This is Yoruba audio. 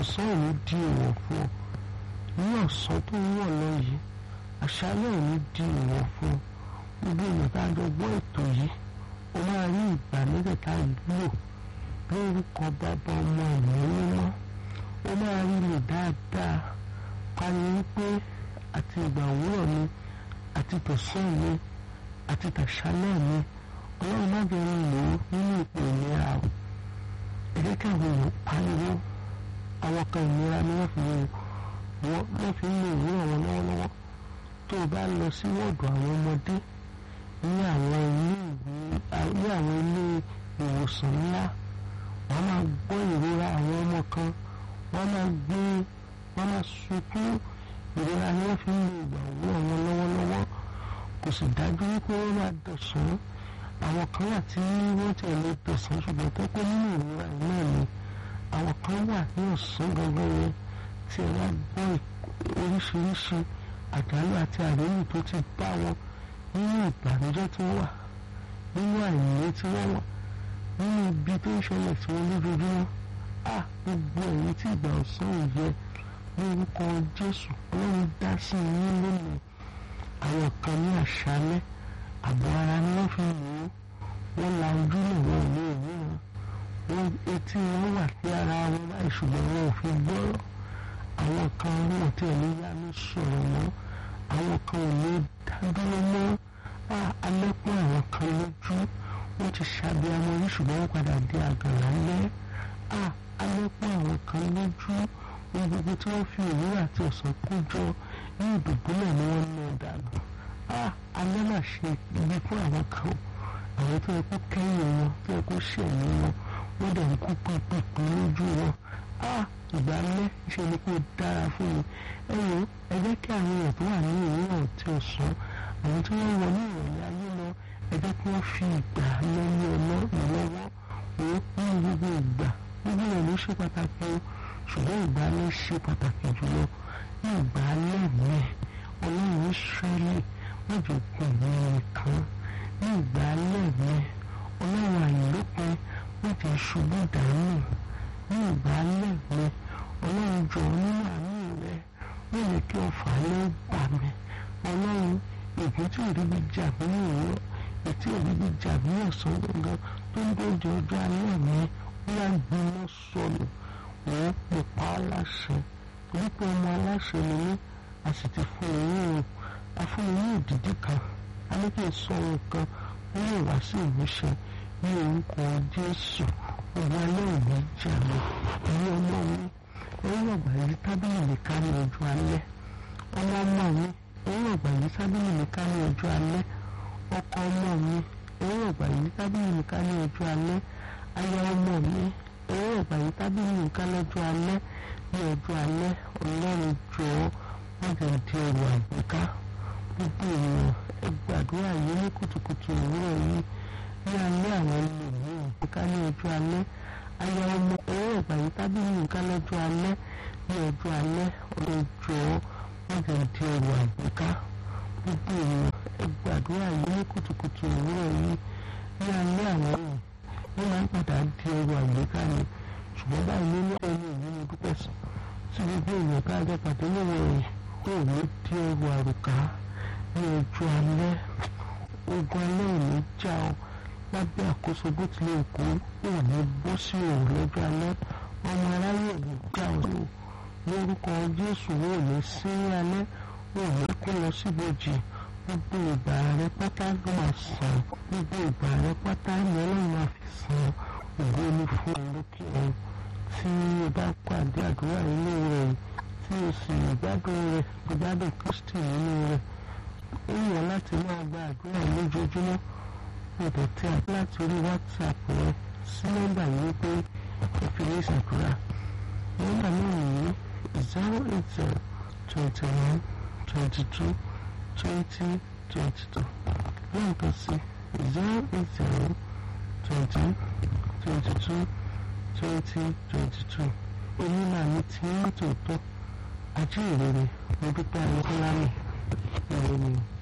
ọ̀sán ò ní di ìwọ̀ fún ọ ní ọ̀sán tó ń wọ̀ lọ yìí àṣálẹ́ ò ní di ìwọ̀ fún ọ gbogbo èèyàn tá a jọ gbọ́ ètò yìí ó máa rí ìgbà mẹ́tẹ̀ẹ̀ta lò lórúkọ bàbá ọmọ ìlú mímọ́ ó máa rí lò dáadáa pariwo wípé àti ìgbà òwúrọ̀ mi àti tọ̀sán mi àti tàṣálẹ́ mi ọlọ́run má jẹ́ ń lò ó nínú ipò ìlera o ẹ jẹ́ kí àwọn èèyàn pariwo àwọn kan ìlera ni wọ́n fi wọ́n wọ́n fi ń lo ìwúrọ̀ wọn lọ́wọ́lọ́wọ́ tó o bá lọ sí wọ́ọ̀dù àwọn ọmọdé ní àwọn ilé ní àwọn ilé ìwòsàn ńlá wọ́n máa gbọ́ ìrora àwọn ọmọ kan wọ́n máa gbé wọ́n máa sunkún ìrora ni wọ́n fi ń lo ìgbà òwúrọ̀ wọn lọ́wọ́lọ́wọ́ kò sì dájú wípé wọ́n máa dọ̀sán àwọn kan wà tí wọ́n ti lè dọ̀sán ṣùgbọ́n tó pé nínú ìrora yìí náà ni àwọn kan wà ní ọ̀sán gangan yẹn tí ẹ wá gbọ́ oríṣiríṣi àjálù àti àríyìn tó ti bá wọn nínú ìbànújẹ́ tí wọ́n wà nínú àìní tí wọ́n wà nínú ibi tó ń ṣẹlẹ̀ sí wọn lójoojúmọ́ à gbogbo ẹ̀yìn tí ìgbà ọ̀sán ò yẹ lórúkọ Jésù Ọlọ́run dá sí yín lónìí àwọn kan ní àṣálẹ́ àbọ̀ ara ni wọ́n fi wò ó wọ́n la ojú lè wọ́n ní ìwúran wọ́n etí wọn wà sí ara wọn láì ṣùgbọ́n wọn ò fi gbọ́rọ̀ àwọn kan wọn tí ò ní yánú sọ̀rọ̀ mọ́ àwọn kan ò ní dádúró mọ́ alẹ́pọ̀ àwọn kan lójú wọ́n ti ṣàbí ọmọ yìí ṣùgbọ́n wọ́n padà di àgànlá lẹ́ alẹ́pọ̀ àwọn kan lójú ohun gbogbo tí wọ́n fi òwúrọ̀ àti ọ̀sán kó jọ ní ìdùbúlẹ̀ ni wọ́n ná dànù alẹ́ mà ṣe ibi fún àwọn kan àwọn tó yẹ kó kẹ́yìn wọn tó yẹ kó ṣẹ̀yìn wọn wọ́n dẹ̀ ń kú pípípí lójú wọn ìgbà alẹ́ ṣe ni kó dára fún mi ẹ wò ẹ jẹ́ kí àwọn èèyàn tó wà ní òwúrọ̀ tí ó sàn àwọn tí wọ́n wọ ní ìrọ̀lẹ́ ayé lọ ẹ jẹ́ kí wọ́n fi ìgbà lẹ́yìn ọ̀nà ìlọ́wọ́ wò ní gbogbo ìgbà gbogbo rẹ̀ ló ṣe pàtàkì o ṣùgbọ́n ìgbà alẹ́ ṣe pàtàkì jùlọ ní ìgbà alẹ́ mi ọlọ́run Ísírẹ́lì wọ́n jọ gùn mí nìkan ní ìgbà alẹ́ mi ọlọ́run àìlópin wọ́n ti ṣubú dànù ní ìgbà alẹ́ mi ọlọ́run jọ nínú àánú rẹ wọ́n yẹ kí ọ̀fà lẹ́ bà mí ọlọ́run ìpín tí òrí bí jà mí ní òwúrọ̀ ètí òrí bí jà mí ní ọ̀sán gangan tó ń dójú ọjọ́ alẹ́ mi wọ́n á gbiná sọnù wọ́n pè pa á láṣẹ torí pé ọmọ aláṣẹ ni mí a sì ti fún mi ní òun a fún mi ní ìdídí kan a ní kí n sọ ohun kan wọ́n lè wá sí ìmúṣẹ ní orúkọ Jésù ọba aláìní jà mí ẹ̀yin ọmọ mi ẹ̀yin ọgbà yìí tábìlì mi ká ní ojú alẹ́ ọmọ ọmọ mi ẹ̀yin ọgbà yìí tábìlì mi ká ní ojú alẹ́ ọkọ ọmọ mi ẹ̀yin ọgbà yìí tábìlì mi ká ní ojú alẹ́ aya ọmọ mi ẹ̀yin ọgbà yìí tábìlì mi ká lọ́jọ́ alẹ́ ní ọjọ́ alẹ́ ọlọ́run jọ̀ọ́ wọ́n jẹ́ di ẹrù àgbéká gbogbo ènìyàn ẹ gbàdúrà yìí ní kùtùkùtù òwúrọ̀ yìí ní alẹ́ àwọn ẹlòmíràn àgbéká ní ọjọ́ alẹ́ aya ọmọ ẹ̀yin ọgbà yìí tábìlì mi ká lọ́jọ́ alẹ́ ní ọjọ́ alẹ́ ọlọ́run jọ̀ọ́ wọ́n jẹ́ di ẹrù àgbéká gbogbo ènìyàn ẹ gbàdúrà yìí ní kùtùkùtù òwúrọ̀ yìí ní alẹ́ àwọn ènìyàn wọ́n máa ń padà di ẹrù àgbéká ni ṣùgbọ́n báyìí nínú ẹni ìlú ni dúpẹ́ sùn tí gbogbo èèyàn bá jẹ́ pàdé lọ́wọ́ rẹ̀ kó o ní di ẹrù àrùká ní ọjọ́ alẹ́ ogun alẹ́ ò ní já ọ lábẹ́ àkóso bó tilẹ̀ kó ò ní bọ́ sí òun lọ́jọ́ alẹ́ ọmọ aráyè ò ní já ọ sí lórúkọ Jésù ò ní sí alẹ́ ò ní kó lọ síbojì gbogbo ìgbà rẹ pátá ló máa sàn gbogbo ìgbà rẹ pátá ni Ọlọ́run máa fi sàn ògo ni fún olókè ọ̀run tí o bá pàdé àdúrà nínú rẹ̀ tí o sì gbádùn rẹ̀ gbádùn Kristi nínú rẹ̀ ó yàn láti máa gba àdúrà lójoojúmọ́ ọ̀dọ̀ tí a láti orí WhatsApp rẹ sí nọ́mbà yìí pé o fi ní ìṣàdúrà nọ́mbà náà nìyí zero eight zero twenty one twenty two twenty twenty two lẹ́ẹ̀kan sí zero eight zero twenty twenty two twenty twenty two onímọ̀ àmì tí ń tòótọ́ ajé ìrere mo dúpẹ́ ayọ́kọ́lá mi ìròyìn.